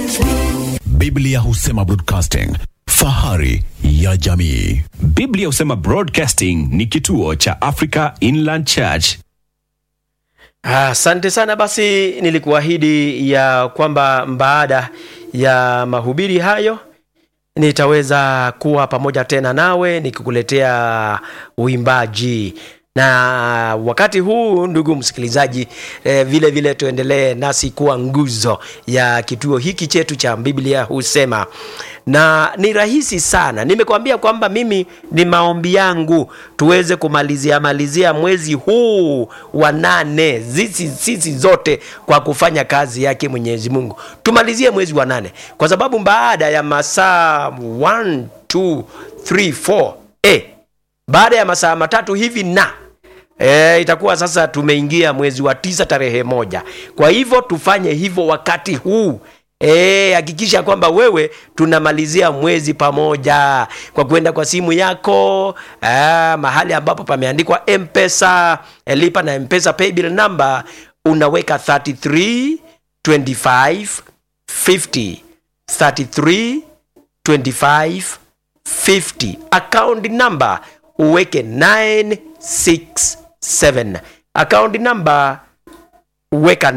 Biblia husema broadcasting, fahari ya jamii. Biblia husema Broadcasting ni kituo cha Africa Inland Church. Asante sana. Basi nilikuahidi ya kwamba baada ya mahubiri hayo nitaweza kuwa pamoja tena nawe nikikuletea uimbaji na wakati huu ndugu msikilizaji eh, vile vile tuendelee nasi kuwa nguzo ya kituo hiki chetu cha biblia husema na ni rahisi sana nimekwambia kwamba mimi ni maombi yangu tuweze kumalizia malizia mwezi huu wa nane sisi sisi zote kwa kufanya kazi yake mwenyezi mungu tumalizie mwezi wa nane kwa sababu baada ya masaa 1 2 3 4 eh, baada ya masaa matatu hivi na E, itakuwa sasa tumeingia mwezi wa tisa tarehe moja kwa hivyo tufanye hivyo wakati huu Eh, hakikisha kwamba wewe tunamalizia mwezi pamoja kwa kwenda kwa simu yako ah, mahali ambapo pameandikwa mpesa eh, lipa na mpesa paybill number unaweka 33 25 50 33 25 50 account number uweke 967 account number uweka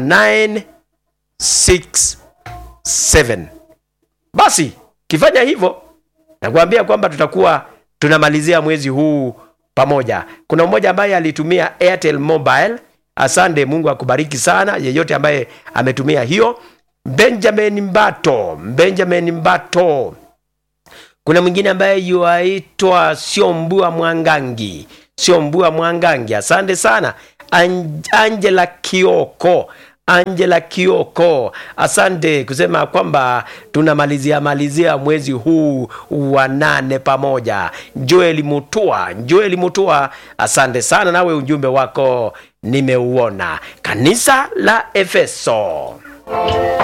967 basi kifanya hivyo nakuambia kwamba tutakuwa tunamalizia mwezi huu pamoja kuna mmoja ambaye alitumia airtel mobile asante mungu akubariki sana yeyote ambaye ametumia hiyo benjamin mbato benjamin mbato kuna mwingine ambaye yuaitwa siombua mwangangi siombua mwangangi asante sana An- angela kioko angela kioko asante kusema kwamba tunamalizia malizia mwezi huu wa nane pamoja joeli mutua joeli mutua asante sana nawe ujumbe wako nimeuona kanisa la efeso